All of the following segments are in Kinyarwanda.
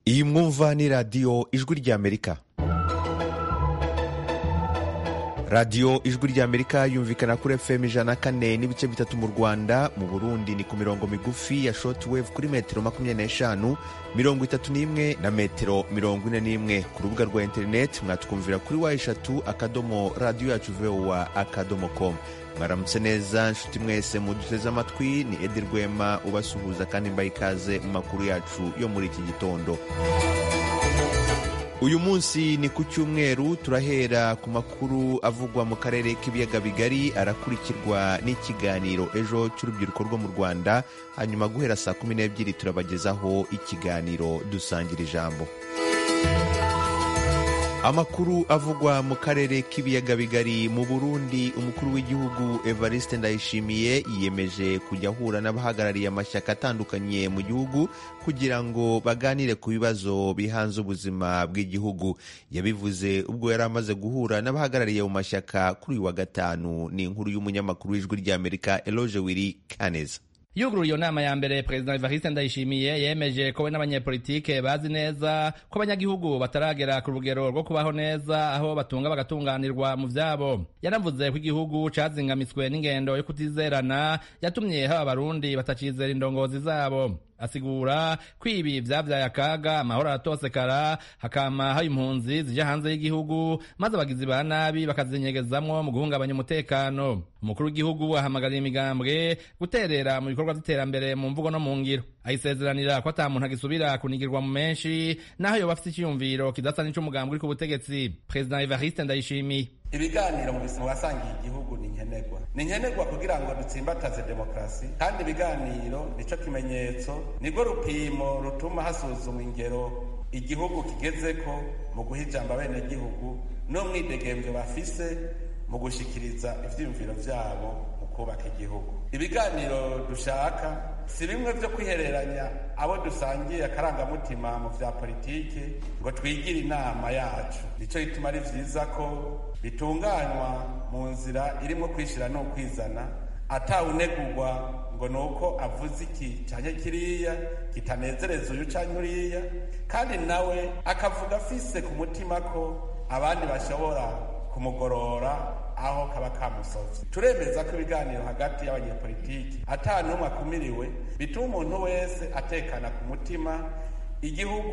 iyi mwumva ni radiyo ijwi ry'amerika radiyo ijwi ry'amerika yumvikana kuri fm ijana na kane n'ibice bitatu mu rwanda mu burundi ni ku mirongo migufi ya shotwave kuri metero makumyabiri n'eshanu mirongo itatu n'imwe na metero mirongo ine n'imwe ku rubuga rwa interineti mwatwumvira kuri wa eshatu akadomo radiyo yacu vowa akadomo komu mwaramutse neza nshuti mwese muduteze amatwi ni edi rwema ubasuhuza kandi mbaye ikaze mu makuru yacu yo muri iki gitondo uyu munsi ni ku cyumweru turahera ku makuru avugwa mu karere k'ibiyaga bigari arakurikirwa n'ikiganiro ejo cy'urubyiruko rwo mu rwanda hanyuma guhera saa kumi n'ebyiri turabagezaho ikiganiro dusangira ijambo amakuru avugwa mu karere k'ibiyaga bigari mu burundi umukuru w'igihugu evariste ndayishimiye yiyemeje kujya ahura n'abahagarariye amashyaka atandukanye mu gihugu kugira ngo baganire ku bibazo bihanze ubuzima bw'igihugu yabivuze ubwo yari amaze guhura n'abahagarariye mu mashyaka kuri uyu wa gatanu ni inkuru y'umunyamakuru w'ijwi ry'amerika eloge wiri kaneza yugururiye nama ya mbere perezida evariste ndayishimiye yemeje ko we n'abanyepolitike bazi neza ko abanyagihugu bataragera ku rugero rwo kubaho neza aho batunga bagatunganirwa mu vyabo yanavuze ko igihugu cazingamitswe n'ingendo yo kutizerana yatumye haba abarundi batacizera indongozi zabo asigura ko ibi vyavyaye akaga amahoro aratosekara hakama hayo impunzi zija hanze y'igihugu maze abagizi ba nabi bakazinyegezamwo mu guhungabanya umutekano umukuru w'igihugu ahamagarira imigambwe guterera mu bikorwa vy'iterambere mu mvugo no mu ngiro ayisezeranira ko ata muntu agisubira kunigirwa mu menshi naho yoba afise iciyumviro kidasa n'ic'umugambwe uri ku butegetsi perezida evariste ndayishimiye ibiganiro mu buzima wasangiye igihugu ni nkenerwa ni nkenerwa kugira ngo dutsimbataze demokarasi kandi ibiganiro nico kimenyetso nirwo rupimo rutuma hasuzumwa ingero igihugu kigezeko mu guha ijambo abenegihugu n'umwidegembwe bafise mu gushikiriza ivyiyumviro vyabo mu kubaka igihugu ibiganiro dushaka si bimwe vyo kwihereranya abo dusangiye akarangamutima mu vya politiki ngo twigire inama yacu nico gituma ari vyiza ko bitunganywa mu nzira irimo kwishira n'ukwizana atawunegurwa ngo ni uko avuze iki cyane kiriya kitanezereza uyu cyane uriya kandi nawe akavuga afise ku mutima ko abandi bashobora kumugorora aho kaba kamusovye turemeza ko ibiganiro hagati y'abanyepolitiki ata n'umwe akumiriwe bituma umuntu wese atekana ku mutima igihugu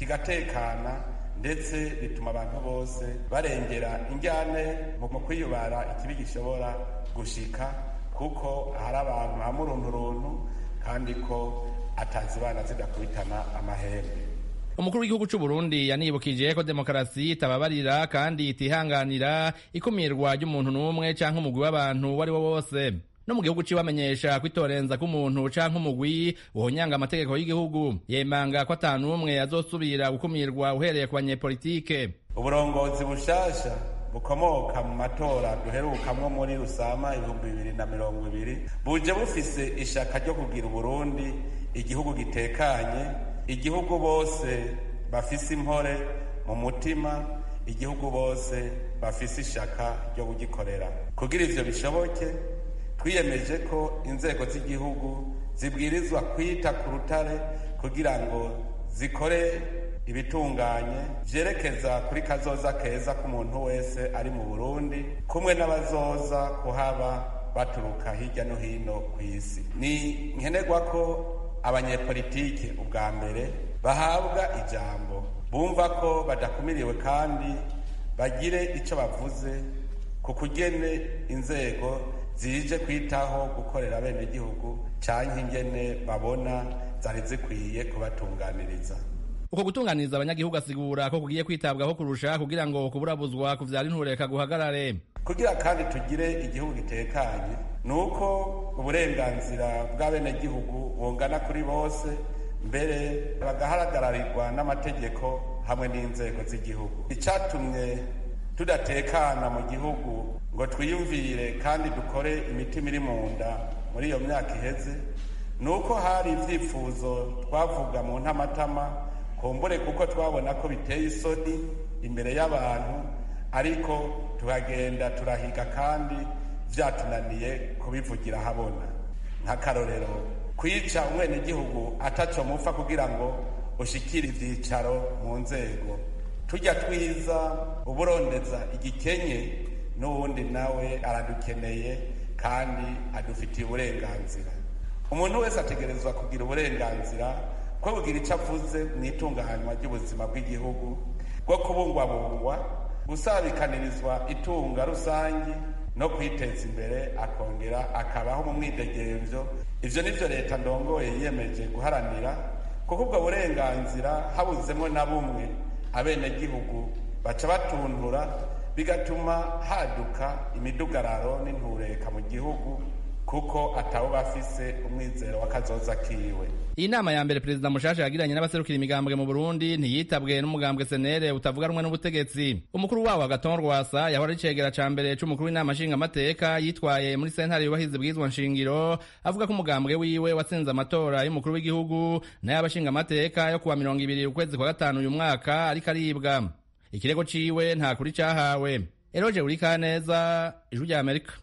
kigatekana ndetse bituma abantu bose barengera injyane mu kwiyubara ikibi gishobora gushika kuko hari abantu hamurunduruntu kandi ko atazibana zidakubitana amahembe umukuru w'igihugu cy'u Burundi yanibukije ko demokarasi itababarira kandi itihanganira ikumirwa ry'umuntu n'umwe cyangwa umugwi w'abantu uwo ari wo wose no mu gihugu ciwe amenyesha ko itorenza k'umuntu canke umugwi wohonyanga amategeko y'igihugu yemanga ko ata n'umwe azosubira gukumirwa uhereye ku banyepolitike uburongozi bushasha bukomoka mu matora duherukamwo muri rusama ibihumbi bibiri na mirongo ibiri buje bufise ishaka ryo kugira uburundi igihugu gitekanye igihugu bose bafise impore mu mutima igihugu bose bafise ishaka ryo kugikorera kugira ivyo bishoboke twiyemeje ko inzego z'igihugu zibwirizwa kwita ku rutare kugira ngo zikore ibitunganye vyerekeza kuri kazoza keza k'umuntu wese ari mu burundi kumwe n'abazoza kuhaba baturuka hirya no hino ku isi ni nkenerwa ko abanyepolitike ubwa mbere bahabwa ijambo bumva ko badakumiriwe kandi bagire ico bavuze ku kugene inzego zije kwitaho gukorera abenegihugu canke ingene babona zari zikwiye kubatunganiriza uko gutunganiriza abanyagihugu asigura ko kugiye kwitabwaho kurusha kugira ngo kuburabuzwa kuvyara intureka guhagarare kugira kandi tugire igihugu gitekanye ni uko uburenganzira bw'abenegihugu bungana kuri bose mbere bagahagararigwa n'amategeko hamwe n'inzego z'igihugu icatumye tudatekana mu gihugu ngo twiyumvire kandi dukore imitima iri mu nda muri iyo myaka iheze ni uko hari ibyifuzo twavuga mu ntamatama kumbure kuko twabona ko biteye isoni imbere y'abantu ariko tukagenda turahiga kandi byatunaniye kubivugira habona nk'akarorero kwica umwenegihugu atacomupfa kugira ngo ushikira ibyicaro mu nzego tujya twiza uburondeza igikenye n'uwundi nawe aradukeneye kandi adufitiye uburenganzira umuntu wese ategerezwa kugira uburenganzira bwo kugira icyo avuze mu itunganywa ry'ubuzima bw'igihugu bwo kubungwabungwa gusabikanirizwa itunga rusange no kwiteza imbere akongera akabaho mu mwidegemvyo ivyo nivyo leta ndongoye yiyemeje guharanira kuko ubwo burenganzira habuzemo na bumwe abenegihugu baca batuntura bigatuma haduka imidugararo n'intureka mu gihugu kuko atabo bafise umwizero w'akazoza kiwe iyi nama ya mbere perezida mushasha yagiranye n'abaserukira imigambwe mu burundi ntiyitabwe n'umugambwe senere utavuga rumwe n'ubutegetsi umukuru wawo agaton rwasa yahora ari icegera ca mbere c'umukuru w'inama nshingamateka yitwaye muri sentare yubahiriza ibwirizwa nshingiro avuga ko umugambwe wiwe watsinze amatora y'umukuru w'igihugu n'ay'abashingamateka yo kuwa mirongo ibiri ukwezi kwa gatanu uyu mwaka ariko aribwa ikirego ciwe nta kuri cahawe eroje urikaneza ijwi rya amerika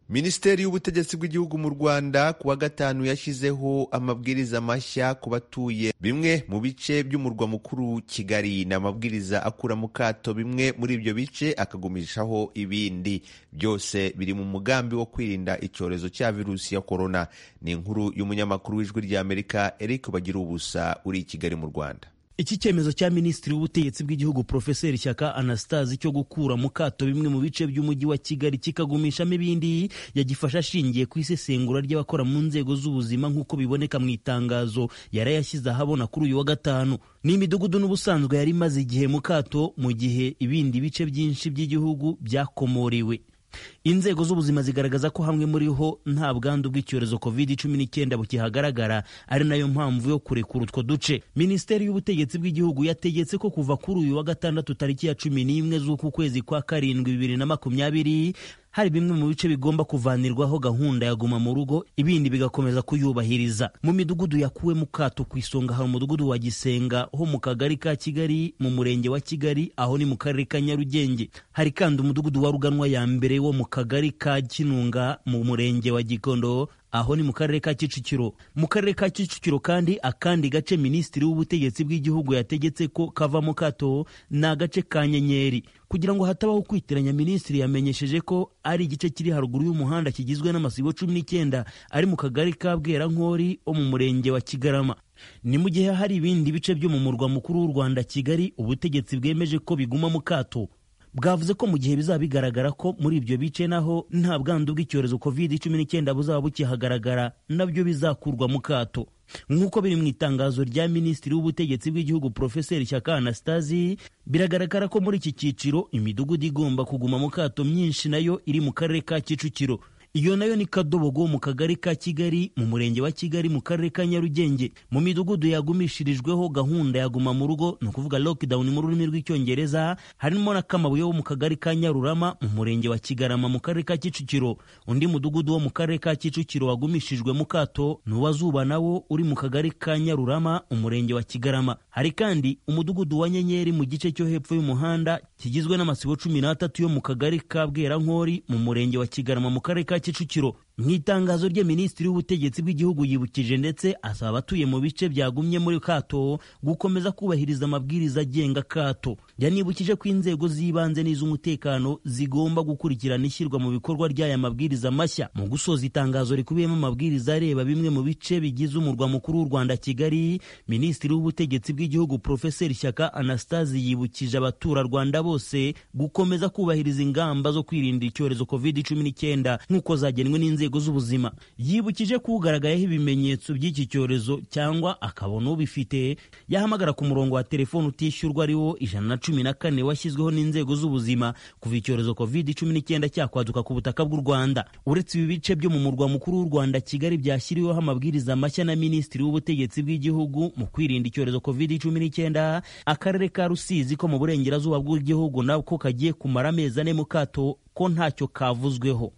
minisiteri y'ubutegetsi bw'igihugu mu rwanda ku wa gatanu yashyizeho amabwiriza mashya ku batuye bimwe mu bice by'umurwa mukuru kigali ni amabwiriza akura mu kato bimwe muri ibyo bice akagumishaho ibindi byose biri mu mugambi wo kwirinda icyorezo cya virusi ya korona ni inkuru y'umunyamakuru w'ijwi ry'amerika eric bagira ubusa uri i kigali mu rwanda iki cyemezo cya minisitiri w'ubutegetsi bw'igihugu profeseri shyaka anastase cyo gukura mu kato bimwe mu bice by'umujyi wa kigali kikagumishamo ibindi yagifashe ashingiye ku isesengura ry'abakora mu nzego z'ubuzima nk'uko biboneka mu itangazo yari yashyize ahabona kuri uyu wa gatanu ni imidugudu n'ubusanzwe yari imaze igihe mu kato mu gihe ibindi bice byinshi by'igihugu byakomorewe inzego z'ubuzima zigaragaza ko hamwe muri ho nta bwandu bw'icyorezo covid cumi n'icyenda bukihagaragara ari nayo mpamvu yo kurekura utwo duce minisiteri y'ubutegetsi bw'igihugu yategetse ko kuva kuri uyu wa gatandatu tariki ya cumi n'imwe z'uku kwezi kwa karindwi bibiri na makumyabiri hari bimwe mu bice bigomba kuvanirwaho gahunda ya guma mu rugo ibindi bigakomeza kuyubahiriza mu midugudu yakuwe mu kato ku isonga hari umudugudu wa gisenga ho mu kagari ka kigali mu murenge wa kigali aho ni mu karere ka nyarugenge hari kandi umudugudu wa ruganwa ya mbere wo mu kagari ka kinunga mu murenge wa gikondo aho ni mu karere ka kicukiro mu karere ka kicukiro kandi akandi gace minisitiri w'ubutegetsi bw'igihugu yategetse ko kavamo kato ni agace ka nyenyeri kugira ngo hatabaho kwitiranya minisitiri yamenyesheje ko ari igice kiri haruguru y'umuhanda kigizwe n'amasibo cumi n'icyenda ari mu kagari ka bwerankori wo mu murenge wa kigarama ni mu gihe hari ibindi bice byo mu murwa mukuru w'u rwanda kigali ubutegetsi bwemeje ko biguma mu kato bwavuze ko mu gihe bizaba bigaragara ko muri ibyo bice naho nta bwandu bw'icyorezo covid cumi n'icyenda buzaba bukihagaragara nabyo bizakurwa mu kato nk'uko biri mu itangazo rya minisitiri w'ubutegetsi bw'igihugu profeseri shyaka anastasi biragaragara ko muri iki cyiciro imidugudu igomba kuguma mu kato myinshi nayo iri mu karere ka kicukiro iyo nayo ni kadobogo mu kagari ka kigali mu murenge wa kigali mu karere ka nyarugenge mu midugudu yagumishirijweho gahunda yaguma mu rugo ni ukuvuga lockdown mu rurimi rw'icyongereza harimo na kamabuye wo mu kagari ka nyarurama mu murenge wa kigarama mu karere ka kicukiro undi mudugudu wo mu karere ka kicukiro wagumishijwe mu kato ni uwazuba nawo uri mu kagari ka nyarurama umurenge wa kigarama hari kandi umudugudu wa nyenyeri mu gice cyo hepfo y'umuhanda kigizwe n'amasibo cumi n'atatu yo mu kagari ka bwerankori mu murenge wa kigarama mu karere ka kicukiro mu itangazo rye minisitiri w'ubutegetsi bw'igihugu yibukije ndetse asaba abatuye mu bice byagumye muri kato gukomeza kubahiriza amabwiriza agenga kato yanibukije ko inzego z'ibanze n'iz'umutekano zigomba gukurikirana ishyirwa mu bikorwa ry'aya mabwiriza mashya mu gusoza itangazo rikubiyemo amabwiriza areba bimwe mu bice bigize umurwa mukuru w'u rwanda kigali minisitiri w'ubutegetsi bw'igihugu profeseri shyaka anastasi yibukije abaturarwanda bose gukomeza kubahiriza ingamba zo kwirinda icyorezo covid cumi n'icyenda nk'uko zagenwe n'inzego z'ubuzima yibukije ko ugaragayeho ibimenyetso by'iki cyorezo cyangwa akabona ubifite yahamagara ku murongo wa telefoni utishyurwa ari wo ijana na cumi na kane washyizweho n'inzego z'ubuzima kuva icyorezo covid cumi n'icyenda cyakwaduka ku butaka bw'u rwanda uretse ibi bice byo mu murwa mukuru w'u rwanda kigali byashyiriweho amabwiriza mashya na minisitiri w'ubutegetsi bw'igihugu mu kwirinda icyorezo covid cumi n'icyenda akarere ka rusizi ko mu burengerazuba bw'igihugu nako kagiye kumara amezi ane mu kato ko ntacyo kavuzweho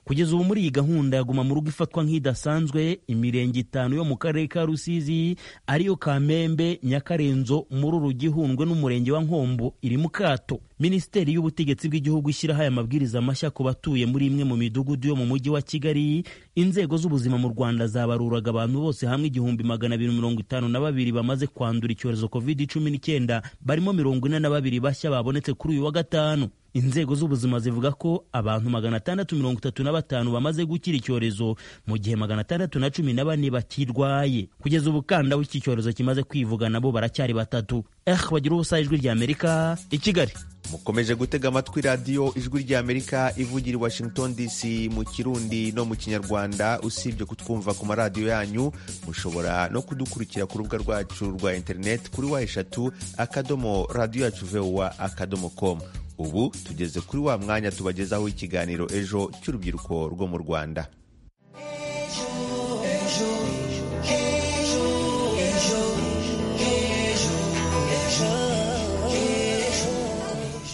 kugeza ubu muri iyi gahunda ya guma mu rugo ifatwa nk'idasanzwe imirenge itanu yo mu karere ka rusizi ariyo kamembe nyakarenzo mururu gihundwe n'umurenge wa nkombo iri mu kato minisiteri y'ubutegetsi bw'igihugu ishyiraho aya mabwiriza mashya ku batuye muri imwe mu midugudu yo mu mujyi wa kigali inzego z'ubuzima mu rwanda zabaruraga abantu bose hamwe igihumbi magana abiri mirongo itanu na babiri bamaze kwandura icyorezo covid cumi n'icyenda barimo mirongo ine na babiri bashya babonetse kuri uyu wa gatanu inzego z'ubuzima zivuga ko abantu magana atandatu mirongo itatu na batanu bamaze gukira icyorezo mu gihe magana atandatu na cumi na bane bakirwaye kugeza ubu kanda w'iki cyorezo kimaze kwivuga nabo baracyari batatu eh bagira ubusa ijwi rya amerika i kigali mukomeje gutega amatwi radiyo ijwi ry'amerika ivugira i washington dc mu kirundi no mu kinyarwanda usibye kutwumva ku maradiyo yanyu mushobora no kudukurikira ku rubuga rwacu rwa interineti kuri wa eshatu akadomo radiyo yacu vowa akadomo komu ubu tugeze kuri wa mwanya tubagezaho ikiganiro ejo cy'urubyiruko rwo mu rwanda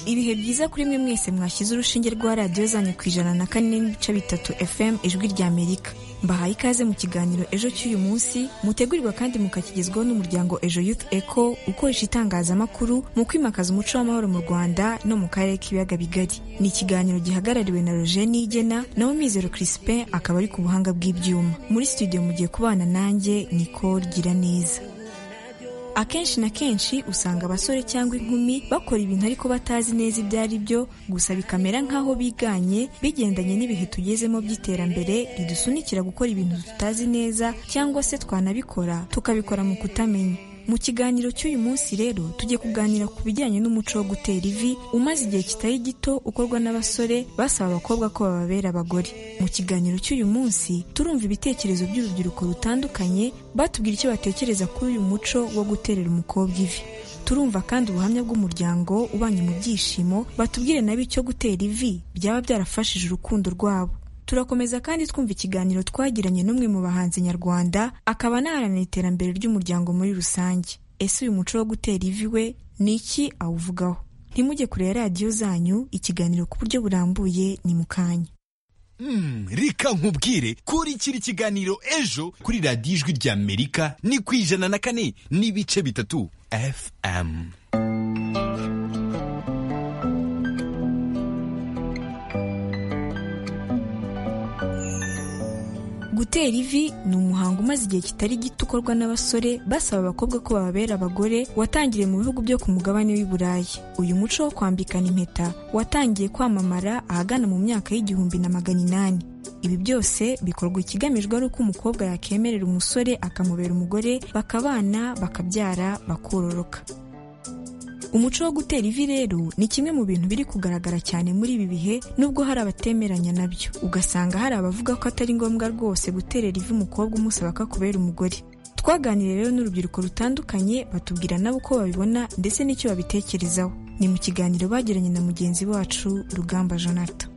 ibihe byiza kuri mwe mwese mwashyize urushinge rwa radiyo zanyu ku ijana na kane n'ibice bitatu fm ijwi rya amerika mbahaye ikaze mu kiganiro ejo cy'uyu munsi mutegurirwa kandi mukakigezwaho n'umuryango ejo youth eco ukoresha itangazamakuru mu kwimakaza umuco w'amahoro mu rwanda no mu karere k'ibiyaga bigari ni ikiganiro gihagarariwe na roger nigena nawe mizero crispin akaba ari ku buhanga bw'ibyuma muri studio mugiye kubana nanjye nicole gira neza akenshi na kenshi usanga abasore cyangwa inkumi bakora ibintu ariko batazi neza ibyo ari byo gusa bikamera nk'aho biganye bigendanye n'ibihe tugezemo by'iterambere ridusunikira gukora ibintu tutazi neza cyangwa se twanabikora tukabikora mu kutamenya mu kiganiro cy'uyu munsi rero tugiye kuganira ku bijyanye n'umuco wo gutera ivi umaze igihe kitari gito ukorwa n'abasore basaba abakobwa ko bababera abagore mu kiganiro cy'uyu munsi turumva ibitekerezo by'urubyiruko rutandukanye batubwira icyo batekereza kuri uyu muco wo guterera umukobwa ivi turumva kandi ubuhamya bw'umuryango ubanye mu byishimo batubwire nabo icyo gutera ivi byaba byarafashije urukundo rwabo turakomeza kandi twumva ikiganiro twagiranye n'umwe mu bahanzi nyarwanda akaba anaharanira iterambere ry'umuryango muri rusange ese uyu muco wo gutera ivi we ni iki awuvugaho ntimujye kureba radiyo zanyu ikiganiro ku buryo burambuye ni mu kanya Mm, reka nkubwire kurikira ikiganiro ejo kuri radiyo ijwi ry'amerika ni ku ijana na kane n'ibice bitatu fm gutera ivi ni umuhango umaze igihe kitari gito ukorwa n'abasore basaba abakobwa ko bababera abagore watangiriye mu bihugu byo ku mugabane w'i burayi uyu muco wo kwambikana impeta watangiye kwamamara ahagana mu myaka y'igihumbi na magana inani ibi byose bikorwa ikigamijwe ari uko umukobwa yakemerera umusore akamubera umugore bakabana bakabyara bakororoka umuco wo gutera ivi rero ni kimwe mu bintu biri kugaragara cyane muri ibi bihe nubwo hari abatemeranya nabyo ugasanga hari abavuga ko atari ngombwa rwose guterera ivi umukobwa umusaba ko akubera umugore twaganiriye rero n'urubyiruko rutandukanye batubwira nabo uko babibona ndetse n'icyo babitekerezaho ni mu kiganiro bagiranye na mugenzi wacu rugamba jonathan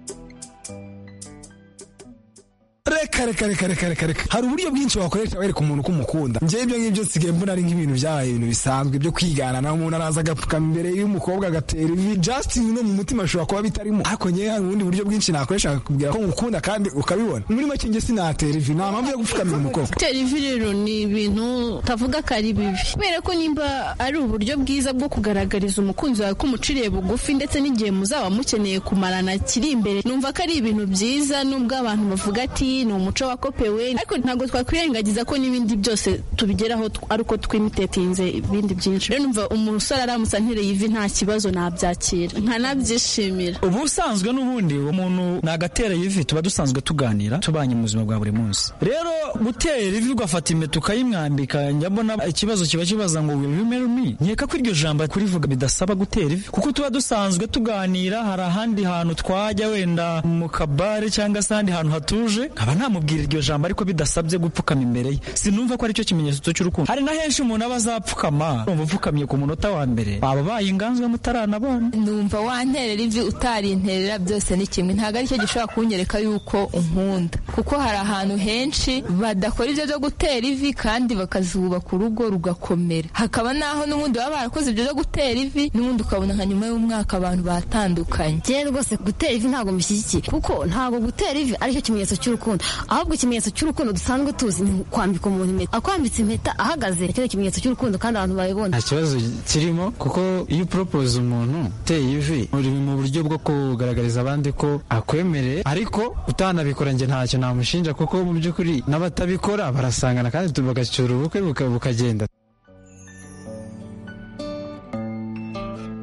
reka reka reka reka reka reka hari uburyo bwinshi wakoresha wereka umuntu ko umukunda njyewe ibyo ngibyo nsigaye mbona ari nk'ibintu byabaye ibintu bisanzwe byo kwigana naho umuntu araza agapfuka imbere y'umukobwa agatera ivi just no mu mutima ashobora kuba bitarimo ariko ngewe hari ubundi buryo bwinshi nakoresha akakubwira ko ngukunda kandi ukabibona muri make njye sinatera ivi nta mpamvu yo gupfukamira umukobwa gutera ivi rero ni ibintu tavuga ko ari bibi kubera ko nimba ari uburyo bwiza bwo kugaragariza umukunzi wawe ko umuciriye bugufi ndetse n'igihe muzaba mukeneye kumarana kiri imbere numva ko ari ibintu byiza nubwo abantu bavuga ati ni umuco wakopewe ariko ntabwo twakwirengagiza ko n'ibindi byose tubigeraho tw- ari uko twimitetinze ibindi byinshi rero numva umusore aramutse antereye ivi nta kibazo nabyakira nkanabyishimira ubusanzwe n'ubundi umuntu nagatera ivi tuba dusanzwe tuganira tubanye mu buzima bwa buri munsi rero gutera ivi ugafata impeta ukayimwambika njya mbona ikibazo kiba kibaza ngo will you marry me nkeka ko iryo jambo kurivuga bidasaba gutera ivi kuko tuba dusanzwe tuganira hari ahandi hantu twajya wenda mu kabare cyangwa se ahandi hantu hatuje nkaba namubwira iryo jambo ariko bidasabye gupfukama imbere ye sinumva ko aricyo kimenyetso cy'urukundo hari na henshi umuntu aba azapfukama urumva upfukamye ku munota wa mbere waba abaye inganzwa mutaranabana numva wanterera ivi utarinterera byose ni kimwe ntabwo aricyo gishobora kunyereka yuko unkunda kuko hari ahantu henshi badakora ibyo byo gutera ivi kandi bakazubaka urugo rugakomera hakaba n'aho n'ubundi baba barakoze ibyo byo gutera ivi n'ubundi ukabona nka nyuma y'umwaka abantu batandukanye njyewe rwose gutera ivi ntabwo mbishyigikiye kuko ntabwo gutera ivi aricyo kimenyetso cy'urukundo ahubwo ikimenyetso cy'urukundo dusanzwe tuzi ni kwambika umuntu impeta akwambitse impeta ahagaze nicyo kimenyetso cy'urukundo kandi abantu babibona nta kibazo kirimo kuko iyo uporopoza umuntu uteye ivi uri mu buryo bwo kugaragariza abandi ko akwemereye ariko utanabikora njye ntacyo namushinja kuko mu by'ukuri n'abatabikora barasangana kandi bagacyura ubukwe bukagenda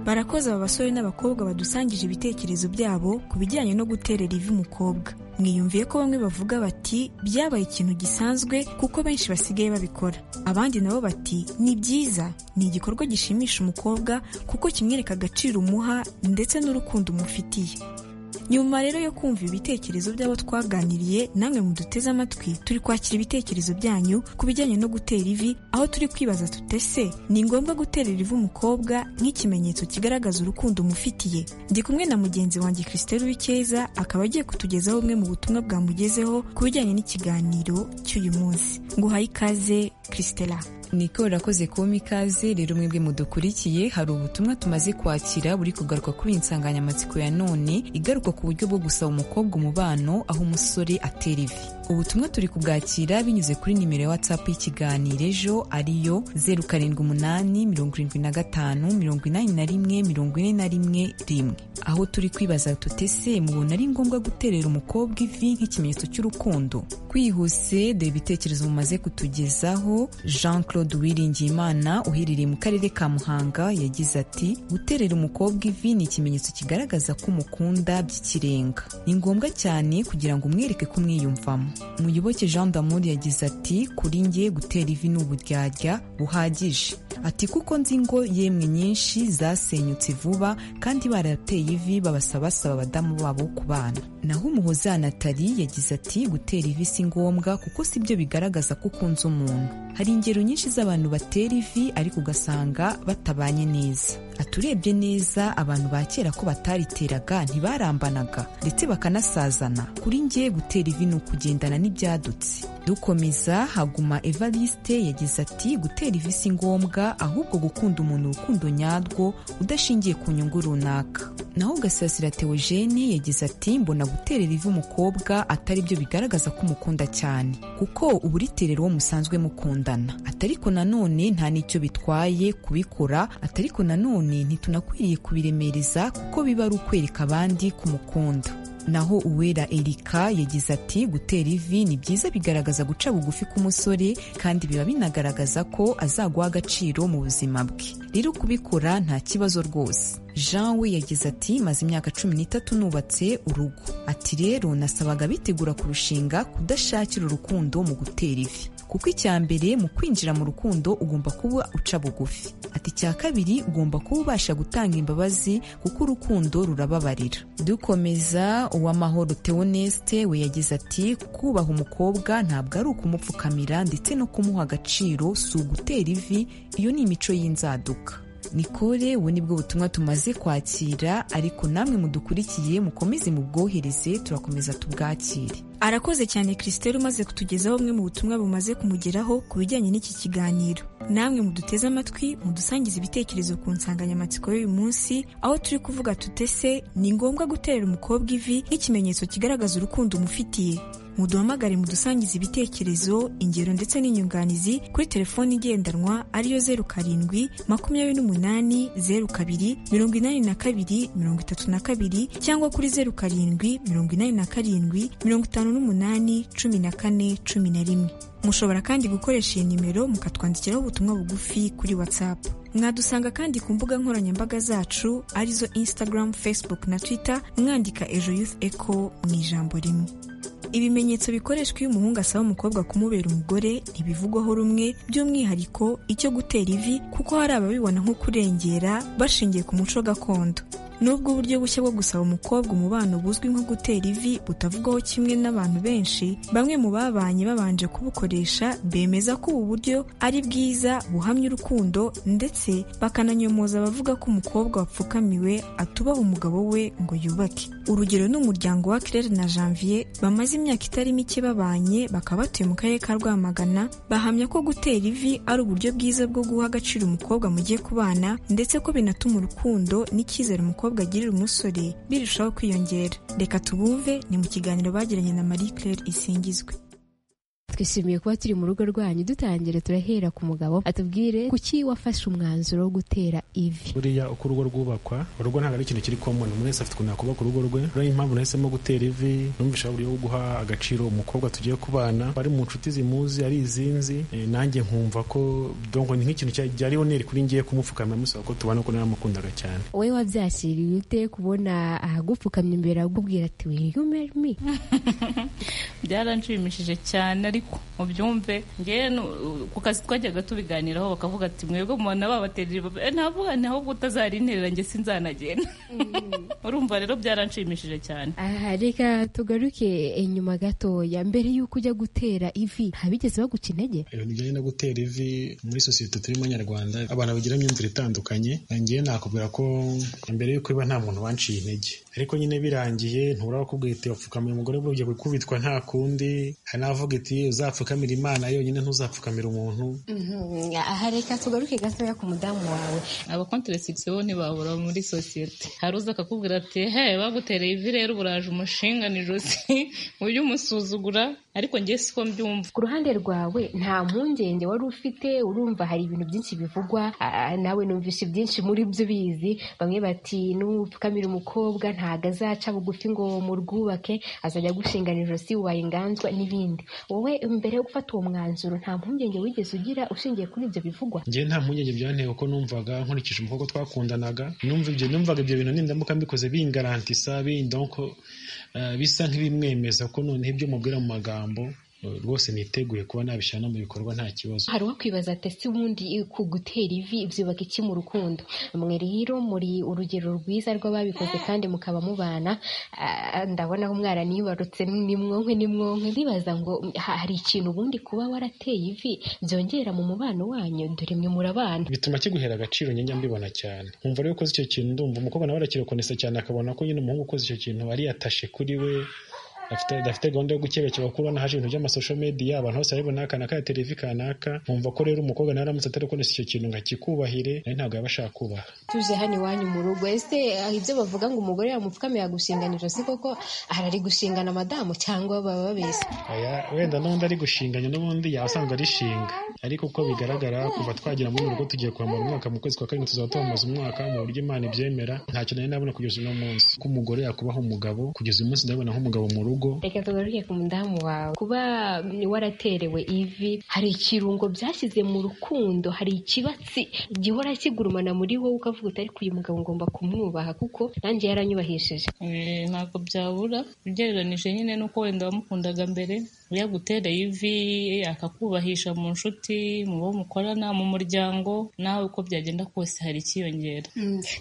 barakoze aba basore n'abakobwa badusangije ibitekerezo byabo ku bijyanye no guterera ivi umukobwa mwiyumviye ko bamwe bavuga bati byabaye ikintu gisanzwe kuko benshi basigaye babikora abandi nabo bati ni byiza ni igikorwa gishimisha umukobwa kuko kimwereka agaciro umuha ndetse n'urukundo umufitiye nyuma rero yo kumva ibitekerezo by'abo twaganiriye namwe muduteze amatwi turi kwakira ibitekerezo byanyu ku bijyanye no gutera ivi aho turi kwibaza tutese ni ngombwa guterera ivi umukobwa nk'ikimenyetso kigaragaza urukundo umufitiye ndi kumwe na mugenzi wanjye christelle wikeza akaba agiye kutugezaho bumwe mu butumwa bwamugezeho ku bijyanye n'ikiganiro cy'uyu munsi nguhaye ikaze christella niko urakoze kuba ikaze rero mwebwe mudukurikiye hari ubutumwa tumaze kwakira buri kugaruka kuri iyi nsanganyamatsiko ya none igaruka ku buryo bwo gusaba umukobwa umubano aho umusore atera ivi ubutumwa turi kubwakira binyuze kuri nimero ya watsapu y'ikiganiro ejo ariyo zeru karindwi umunani mirongo irindwi na gatanu mirongo inani na rimwe mirongo ine na rimwe rimwe aho turi kwibaza tutese mubona ari ngombwa guterera umukobwa ivi nk'ikimenyetso cy'urukundo kwihuse dore ibitekerezo mumaze kutugezaho jean claude uwiringiyimana uherereye mu karere ka muhanga yagize ati guterera umukobwa ivi ni ikimenyetso kigaragaza ko umukunda by'ikirenga ni ngombwa cyane kugira ngo umwereke ko umwiyumvamo muyoboke jean d'amour yagize ati kuri nge gutera ivi ni uburyarya buhagije ati kuko nzi ngo yemwe nyinshi zasenyutse vuba kandi barateye ivi babasabasaba abadamu babo ku bana naho umuhoza natali yagize ati gutera ivi si ngombwa kuko si byo bigaragaza ko ukunze umuntu hari ingero nyinshi z'abantu batera ivi ariko ugasanga batabanye neza aturebye neza abantu ba kera ko batariteraga ntibarambanaga ndetse bakanasazana kuri nge gutera ivi ni ukugendana n'ibyadutse dukomeza haguma evariste yagize ati gutera ivi si ngombwa ahubwo gukunda umuntu urukundo nyarwo udashingiye ku nyungu runaka naho gasasira teogene yagize ati mbona guterera ivi umukobwa atari byo bigaragaza ko umukunda cyane kuko uba uriterera uwo musanzwe mukundana atariko nanone nta n'icyo bitwaye kubikora atariko nanone ntitunakwiriye kubiremereza kuko biba ari ukwereka abandi kumukunda naho uwera erika yagize ati gutera ivi ni byiza bigaragaza guca bugufi k'umusore kandi biba binagaragaza ko azaguha agaciro mu buzima bwe rero kubikora nta kibazo rwose jean we yagize ati maze imyaka cumi n'itatu nubatse urugo ati rero nasabaga bitegura kurushinga kudashakira urukundo mu gutera ivi kuko icya mbere mu kwinjira mu rukundo ugomba kuba uca bugufi ati icya kabiri ugomba kuba ubasha gutanga imbabazi kuko urukundo rurababarira dukomeza uw'amahoro teoneste we yagize ati kubaha umukobwa ntabwo ari ukumupfukamira ndetse no kumuha agaciro si ugutera ivi iyo ni imico y'inzaduka nikore ubu nibwo butumwa tumaze kwakira ariko namwe mudukurikiye mukomeze mubwohereze turakomeza tubwakire arakoze cyane christelle umaze kutugezaho bumwe mu butumwa bumaze kumugeraho ku bijyanye n'iki kiganiro namwe muduteze amatwi mudusangiza ibitekerezo ku nsanganyamatsiko y'uyu munsi aho turi kuvuga tutese ni ngombwa guterera umukobwa ivi nk'ikimenyetso kigaragaza urukundo umufitiye muduhamagare mudusangize ibitekerezo ingero ndetse n'inyunganizi kuri telefoni igendanwa ariyo zeru karindwi makumyabiri n'umunani zeru kabiri mirongo inani na kabiri mirongo itatu na kabiri cyangwa kuri zeru karindwi mirongo inani na karindwi mirongo itanu n'umunani cumi na kane cumi na rimwe mushobora kandi gukoresha iyi nimero mukatwandikiraho ubutumwa bugufi kuri whatsapp mwadusanga kandi ku mbuga nkoranyambaga zacu arizo instagram facebook na twitter mwandika ejo youth echo mu ijambo rimwe ibimenyetso bikoreshwa iyo umuhungu asaba umukobwa kumubera umugore ntibivugwaho rumwe by'umwihariko icyo gutera ivi kuko hari ababibona nko kurengera bashingiye ku muco gakondo nubwo uburyo bushya bwo gusaba umukobwa umubano buzwi nko gutera ivi butavugwaho kimwe n'abantu benshi bamwe mu babanye babanje kubukoresha bemeza ko ubu buryo ari bwiza buhamya urukundo ndetse bakananyomoza abavuga ko umukobwa wapfukamiwe atubaha umugabo we ngo yubake urugero ni umuryango wa claire na janvier bamaze imyaka itari mike babanye bakaba batuye mu karere ka rwamagana bahamya ko gutera ivi ari uburyo bwiza bwo guha agaciro umukobwa mugiye kubana ndetse ko binatuma urukundo n'icyizere umukobwa agirira umusore birushaho kwiyongera reka tubumve ni mu kiganiro bagiranye na marie claire isingizwe twishimiye kuba turi mu rugo rwanyu dutangire turahera ku mugabo atubwire kuki wafashe umwanzuro wo gutera ivi buriya uko urugo rwubakwa urugo ntabwo ari ikintu kiri common umuntu wese afite ukuntu yakubaka urugo rwe rero impamvu nahisemo gutera ivi numvisha uburyo bwo guha agaciro umukobwa tugiye kubana bari mu nshuti zimuzi ari izinzi eh, nanjye nkumva ko donc ni nk'ikintu cya- byari oneri kuri ngiye kumupfukamira musaba ko tubana ko naramukundaga cyane wowe wabyakiriye ute kubona ahagupfukamye imbere agubwira ati will you marry me byaranshimishije cyane ariko mubyumve ngewe nu- ku kazi twajyaga tubiganiraho bakavuga ati mwebwe mubona babaterera ibavu." Eh, navuga nti ahubwo utazarinterera njye sinzanagenda urumva rero byaranshimishije cyane aha reka tugaruke inyuma gatoya mbere y'uko ujya gutera ivi ntabigeze baguca intege ibintu bijyanye no gutera ivi muri sosiyete turimo nyarwanda abantu bagira imyumvire itandukanye ngewe nakubwira ko mbere y'uko iba nta muntu wanciye intege ariko nyine birangiye ntubura kukubwira iti wapfukamira umugore burya gukubitwa nta kundi hari n'abavuga iti uzapfukamira imana yonyine ntuzapfukamira umuntu aha reka tugaruke gatoya ku mudamu wawe abakonteresigisiyo bo ntibabura muri sosiyete hari uza akakubwira ati he bagutereye ivi rero buraje umushinga ni ijosi ujye umusuzugura ariko njye siko mbyumva ku ruhande rwawe nta mpungenge wari ufite urumva hari ibintu byinshi bivugwa ah, nawe numvishe byinshi muri byo ubizi bamwe bati nupfukamira umukobwa ntago azaca bugufi ngo murwubake azajya agushinganira ijosi waye inganzwa n'ibindi wowe mbere yo gufata uwo mwanzuro nta mpungenge wigeze ugira ushingiye kuri ibyo bivugwa ngewe nta mpungenge byanteye kuko numvaga nkurikije umukobwa twakundanaga numva ibyo numvaga ibyo bintu nindamuka mbikoze bingarantisa bindonko bisa nk'ibimwemeza ko noneho ibyo mubwira mu magambo eh, rwose niteguye kuba nabishyira no mu bikorwa nta kibazo hari uwakwibaza ati ese ubundi ku gutera ivi byubaka iki mu rukundo mwe rero muri urugero rwiza rw'ababikoze kandi mukaba mubana ah, ndabona ko umwana nibarutse ni mwonke ni mwonke ndibaza ngo ha- hari ikintu ubundi kuba warateye ivi byongera mu mubano wanyu dore mwe murabana bituma kiguhera agaciro njye njya mbibona cyane nkumva rero ukoze icyo kintu ndumva umukobwa nawe arakirokonesa cyane akabona ko nyine umuhungu ukoze icyo kintu ari yatashe kuri we afite adafite gahunda yo gukebakeba kuba nahaje ibintu by'amasosho media abantu bose baribona aka ya televi kanaka nkumva ko rero umukobwa nawe aramutse atarakonesa icyo kintu ngo akikubahire nawe ntabwo yaba ashaka kubaha tuje hano iwanyu mu rugo ese ah, ibyo bavuga ngo umugore yamupfukamira agushingana ijosi koko arari gushingana madamu cyangwa baba babeshya Aya, wenda n'undi ari gushinganya n'ubundi yasanga arishinga ariko uko bigaragara kuva twagera muri urugo tugiye kwambara umwaka mu kwezi kwa karindwi tuzaba twamamaza umwaka mu buryo imana ibyemera ntacyo nari nabona kugeza uno munsi ko umugore yakubaho umugabo kugeza uyu munsi ndabona nk'umugabo mu rugo reka tugaruke ku mudamu wawe kuba waraterewe ivi hari ikirungo byashyize mu rukundo hari ikibatsi gihora kigurumana muri wowe ukavuga uti ariko uyu mugabo ngomba kumwubaha kuko nanjye yaranyubahishije Eh, ntabwo byabura ugereranije nyine n'uko wenda wamukundaga mbere iyo agutereye ivi akakubahisha mu nshuti mu bo mukorana mu muryango nawe uko byagenda kose hari ikiyongera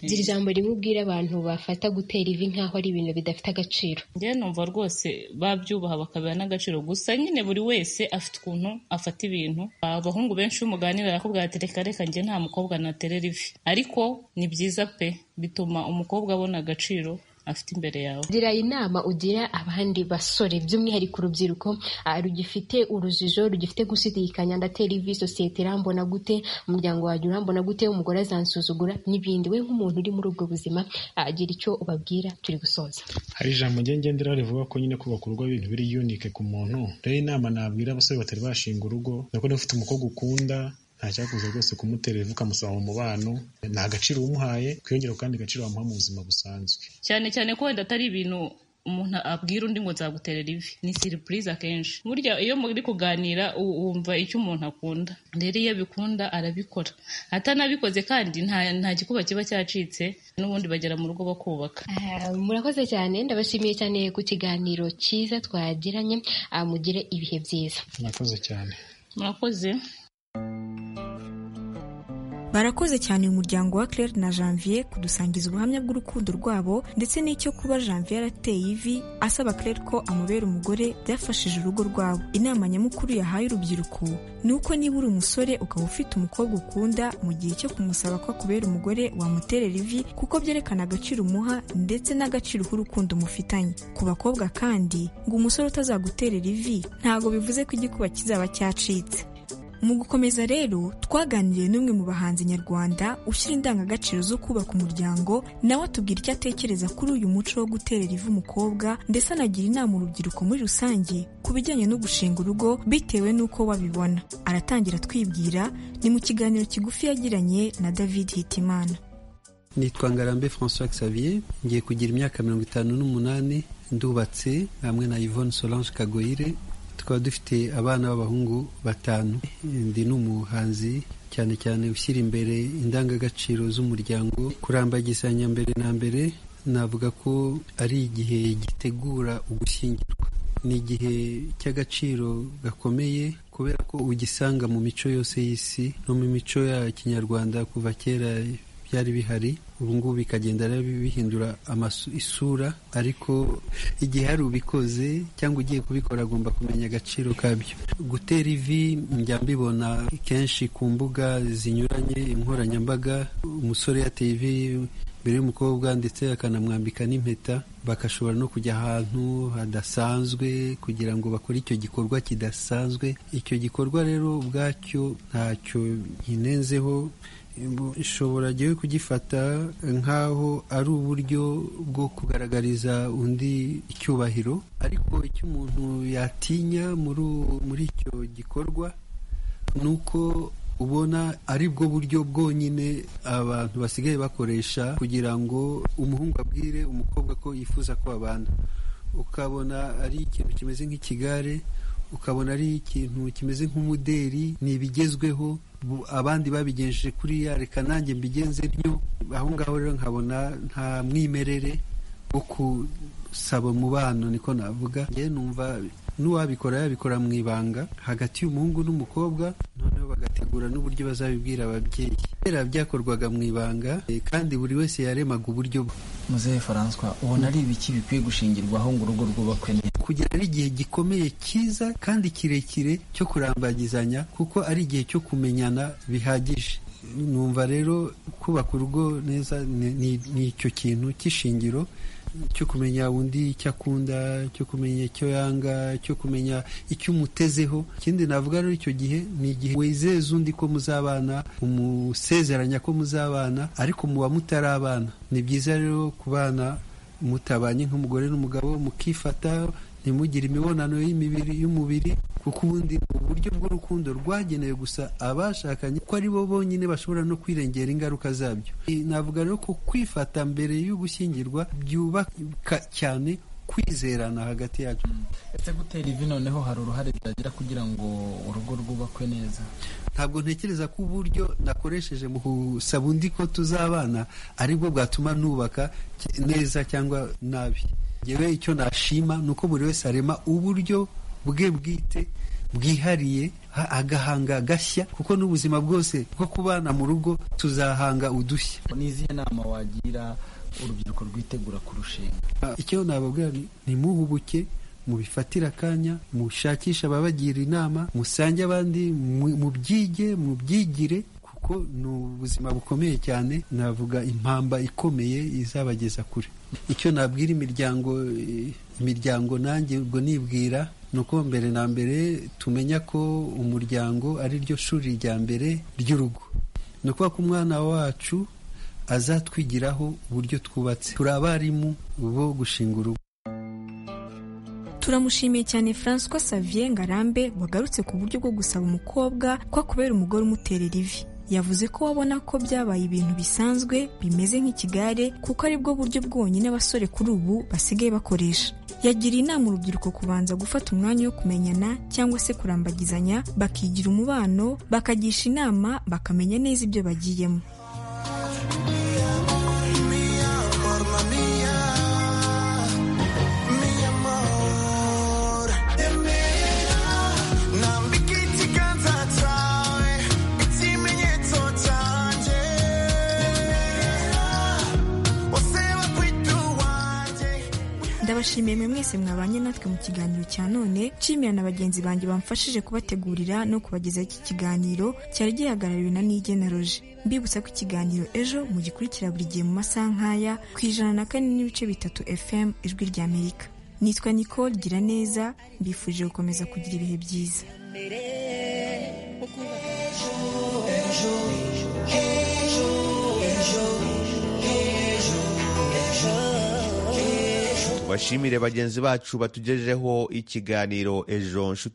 gira ijambo rimwe ubwire abantu bafata gutera ivi nk'aho ari ibintu bidafite agaciro njyewe numva rwose babyubaha bakabiha n'agaciro gusa nyine buri wese afite ukuntu afata ibintu abahungu benshi iyo umuganira arakubwira ati reka reka njye nta mukobwa naterera ivi ariko ni byiza pe bituma umukobwa abona agaciro afite imbere yawe gira inama ugira abandi basore by'umwihariko urubyiruko ah, rugifite urujijo rugifite gushidikanya ndatera ivi sosiyete irambona gute umuryango wanjye urambona gute umugore azansuzugura n'ibindi we nk'umuntu uri muri ubwo buzima ah, gira icyo ubabwira turi gusoza hari ijambo njye ngendera rivuga ko nyine kubaka urugo ari ibintu biri unike ku muntu rero inama nabwira abasore batari bashinga urugo ni uko niba ufite umukobwa ukunda nta cyakuze rwose kumutera ivu ukamusaba mu mubano ni agaciro umuhaye kwiyongera kandi agaciro wamuha mu buzima busanzwe cyane cyane ko wenda atari ibintu umuntu abwira undi ngo nzaguterera ivi ni siripurize akenshi burya iyo muri kuganira u- wumva icyo umuntu akunda rero iyo abikunda arabikora atanabikoze kandi nta nta gikuba kiba cyacitse n'ubundi bagera mu rugo bakubaka Ah, murakoze cyane ndabashimiye cyane ku kiganiro cyiza twagiranye ah, mugire ibihe byiza murakoze cyane murakoze barakoze cyane uyu muryango wa Claire na Janvier kudusangiza ubuhamya bw'urukundo rwabo ndetse n'icyo kuba Janvier yarateye ivi asaba Claire ko amubera umugore byafashije urugo rwabo inama nyamukuru yahaye urubyiruko ni uko niba uri umusore ukaba ufite umukobwa ukunda mu gihe cyo kumusaba ko akubera umugore wamuterera ivi kuko byerekana agaciro umuha ndetse n'agaciro k'urukundo mufitanye ku bakobwa kandi ngo umusore utazaguterera ivi ntago bivuze ko igikuba kizaba cyacitse mu gukomeza rero twaganiriye n'umwe mu bahanzi nyarwanda ushyira indangagaciro zo kubaka umuryango nawe atubwira icyo atekereza kuri uyu muco wo guterera ivu umukobwa ndetse anagira inama urubyiruko muri rusange ku bijyanye no gushinga urugo bitewe n'uko wabibona aratangira atwibwira ni mu kiganiro kigufi yagiranye na david hitimana nitwa ngarambe francois xavier ngiye kugira imyaka mirongo itanu n'umunani ndubatse hamwe na yvonne solange kagoyire tukaba dufite abana b'abahungu batanu ndi n'umuhanzi cyane cyane ushyira imbere indangagaciro z'umuryango kurambagisanya mbere na mbere navuga ko ari igihe gitegura ugushyingirwa ni igihe cy'agaciro gakomeye kubera ko ugisanga mu mico yose y'isi no mu mico ya kinyarwanda kuva kera byari bihari ubu ngubu bikagenda rero bihindura isura ariko igihe hari ubikoze cyangwa ugiye kubikora agomba kumenya agaciro kabyo gutera ivi njya mbibona kenshi ku mbuga zinyuranye inkoranyambaga umusore yateye ivi mbere y'umukobwa ndetse akanamwambika n'impeta bagashobora no kujya ahantu hadasanzwe kugira ngo bakore icyo gikorwa kidasanzwe icyo gikorwa rero ubwacyo ntacyo nkinenzeho ushobora jyewe kugifata nk'aho ari uburyo bwo kugaragariza undi icyubahiro ariko icyo umuntu yatinya muri icyo gikorwa ni uko ubona ari bwo buryo bwonyine abantu basigaye bakoresha kugira ngo umuhungu abwire umukobwa ko yifuza ko babana ukabona ari ikintu kimeze nk'ikigare ukabona ari ikintu kimeze nk'umuderi ni ibigezweho abandi babigenjeje kuriya reka nanjye mbigenze ntyo aho ngaho rero nkabona nta mwimerere wo gusaba umubano niko navuga njye numva n'uwabikora yabikora mu ibanga hagati y'umuhungu n'umukobwa noneho bagategura n'uburyo bazabibwira ababyeyi kera byakorwaga mu ibanga kandi buri wese yaremaga uburyo bwe muzehe faranswa ubona ari ibiki bikwiye gushingirwaho ngo urugo rwubakwe neza kugira ari igihe gikomeye cyiza kandi kirekire cyo kurambagizanya kuko ari igihe cyo kumenyana bihagije numva rero kubaka urugo neza ni icyo kintu cy'ishingiro cyo kumenya undi icyo akunda cyo kumenya icyo yanga cyo kumenya icyo umutezeho ikindi navuga rero icyo gihe ni igihe wizeza undi ko muzabana umusezeranya ko muzabana ariko muba mutarabana ni byiza rero kubana mutabanye nk'umugore n'umugabo mukifata ntimugire imibonano y'imibiri y'umubiri kuko ubundi ni uburyo bw'urukundo rwagenewe gusa abashakanye ko ari bo bonyine bashobora no kwirengera ingaruka zabyo navuga rero ko kwifata mbere y'ugushyingirwa byubaka cyane kwizerana hagati yacu ese gutera ivi noneho hari uruhare byagira kugira ngo urugo rwubakwe neza ntabwo ntekereza ko uburyo nakoresheje mu gusaba undi ko tuzabana aribwo bwatuma nubaka neza cyangwa nabi ngewe icyo nashima ni uko buri wese arema uburyo bwe bwite bwihariye agahanga gashya kuko n'ubuzima bwose bwo kubana mu rugo tuzahanga udushya n'izihe nama wagira urubyiruko rwitegura kurushinga icyo nababwira ntimuhubuke mubifatira akanya mushakishe ababagira inama musange abandi mubyige mubyigire kuko ni ubuzima bukomeye cyane navuga impamba ikomeye izabageza kure icyo nabwira imiryango imiryango nanjye ubwo nibwira ni uko mbere na mbere tumenya ko umuryango ari ryo shuri rya mbere ry'urugo ni ukuvuga ko umwana wacu azatwigiraho uburyo twubatse turi abarimu bo gushinga urugo turamushimiye cyane François Xavier Ngarambe wagarutse ku buryo bwo gusaba umukobwa ko akubera umugore umuterera ivi yavuze ko babona ko byabaye ibintu bisanzwe bimeze nk'ikigare kuko aribwo buryo bwonyine abasore kuri ubu basigaye bakoresha yagira inama urubyiruko kubanza gufata umwanya wo kumenyana cyangwa se kurambagizanya bakigira umubano bakagisha inama bakamenya neza ibyo bagiyemo ndabashimiye mwe mwese mwabanye natwe mu kiganiro cya none nshimira na bagenzi banjye bamfashije kubategurira no kubagezaho iki kiganiro cyari gihagarariwe na n'igeneroje mbibutsa ko ikiganiro ejo mugikurikira buri gihe mu masaha nk'aya ku ijana na kane n'ibice bitatu fm ijwi rya amerika nitwa nicole gira neza mbifuje gukomeza kugira ibihe byiza tubashimire bagenzi bacu batugejeho ikiganiro ejo nshuti